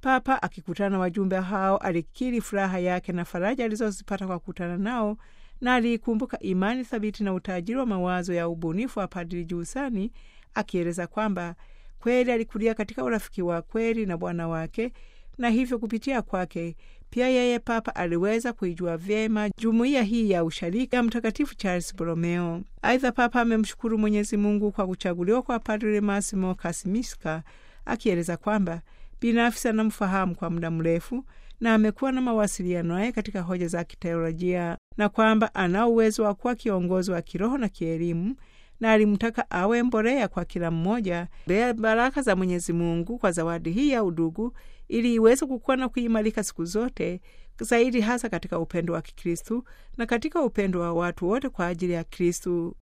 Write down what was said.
Papa akikutana na wajumbe hao alikiri furaha yake na faraja alizozipata kwa kukutana nao na aliikumbuka imani thabiti na utajiri wa mawazo ya ubunifu wa Padri Giussani, akieleza kwamba kweli alikulia katika urafiki wa kweli na Bwana wake na hivyo kupitia kwake pia yeye Papa aliweza kuijua vyema jumuiya hii ya usharika ya Mtakatifu Charles Borromeo. Aidha, Papa amemshukuru Mwenyezi Mungu kwa kuchaguliwa kwa Padre Massimo Kasimiska, akieleza kwamba binafsi anamfahamu kwa muda mrefu na amekuwa na mawasiliano naye katika hoja za kiteolojia na kwamba ana uwezo wa kuwa kiongozi wa kiroho na kielimu na alimtaka awe mbolea kwa kila mmoja bea baraka za Mwenyezi Mungu kwa zawadi hii ya udugu ili iweze kukua na kuimarika siku zote zaidi, hasa katika upendo wa Kikristu na katika upendo wa watu wote kwa ajili ya Kristu.